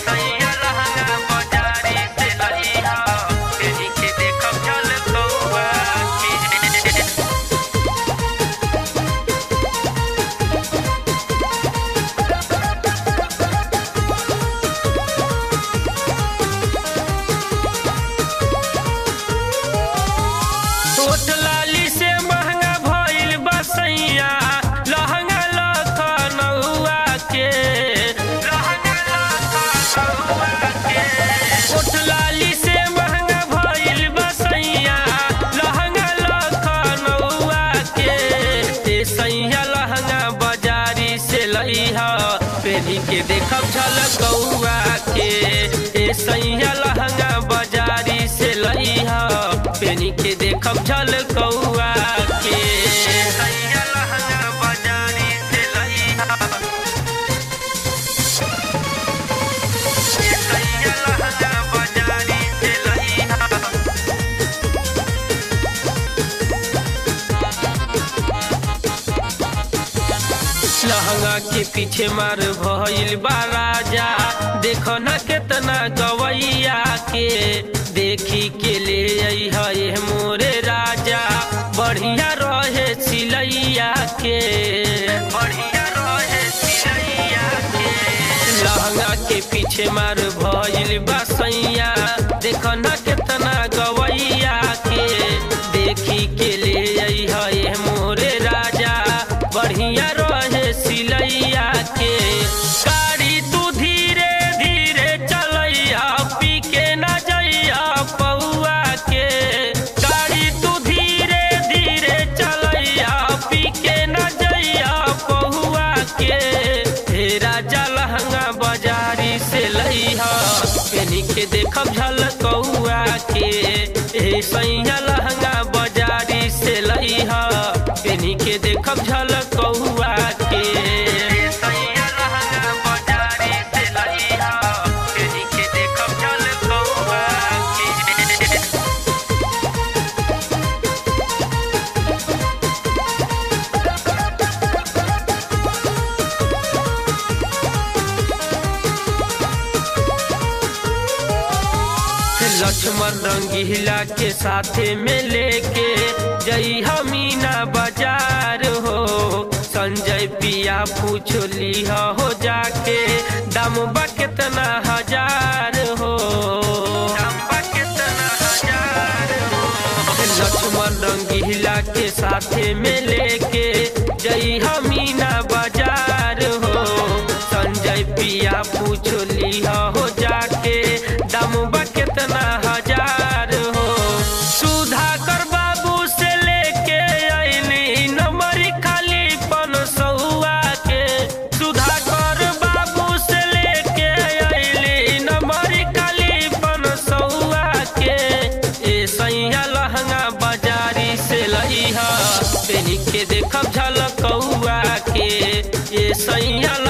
सैया लहंगा बाजारी से लइहा तेरी के देखब चल कौआ के होठ लाली से महंगा भइल बसैया लहंगा लखनऊआ के लहंगा लखनऊआ के होठ लाली से महंगा भइल बसैया लहंगा लखनऊआ के ए सैया लहंगा बाजारी से लइहा पेरी के देखब झलकौआ के ए सैया लहंगा बाजारी से लइहा पेनी के देखब झलकौआ के सैया लहंगा बाजारी से लइहा ए सैया लहंगा बाजारी से लइहा लहंगा के पीछे मार भइल बा राजा देखो ना केतना गवैया के देखी के ले अइहा ये मोरे राजा बढ़िया रहे सिलैया के बढ़िया रहे सिलैया के लहंगा के पीछे मार भइल बा सैया देखो ना केतना गवैया के देखी के ले अइहा ये मोरे राजा बढ़िया रहे सिलैया के गाड़ी तू धीरे धीरे चलैया पी के न जइया पौआ के गाड़ी तू धीरे धीरे चलैया पी के न जइया पौआ के हे राजा लहंगा बाजारी से लइहा पेनी के देखब झलकौआ के हे सैया लहंगा बाजारी से लइहा पेनी के देखब झलकौआ के सैया लहंगा बाजारी से लइहा पेनी के देखब झलकौआ के लक्ष्मण रंगीला के साथे में लेके जई हमीना बाजार हो संजय पिया पूछ लिहा हो जाके दाम बा कितना हजार हो दाम बा कितना हजार हो लक्ष्मण रंगीला के साथे में लेके जई हमीना बाजार हो संजय पिया पूछ लिहा हो जाके दाम बा कितना हजार हो सुधाकर बाबू से लेके अइली नंबर खाली पन सौआ के सुधाकर बाबू से लेके अइली नंबर खाली पन सौआ के ए सैया लहंगा बाजारी से लइहा पेनी के देखब झलकौआ के ए सैया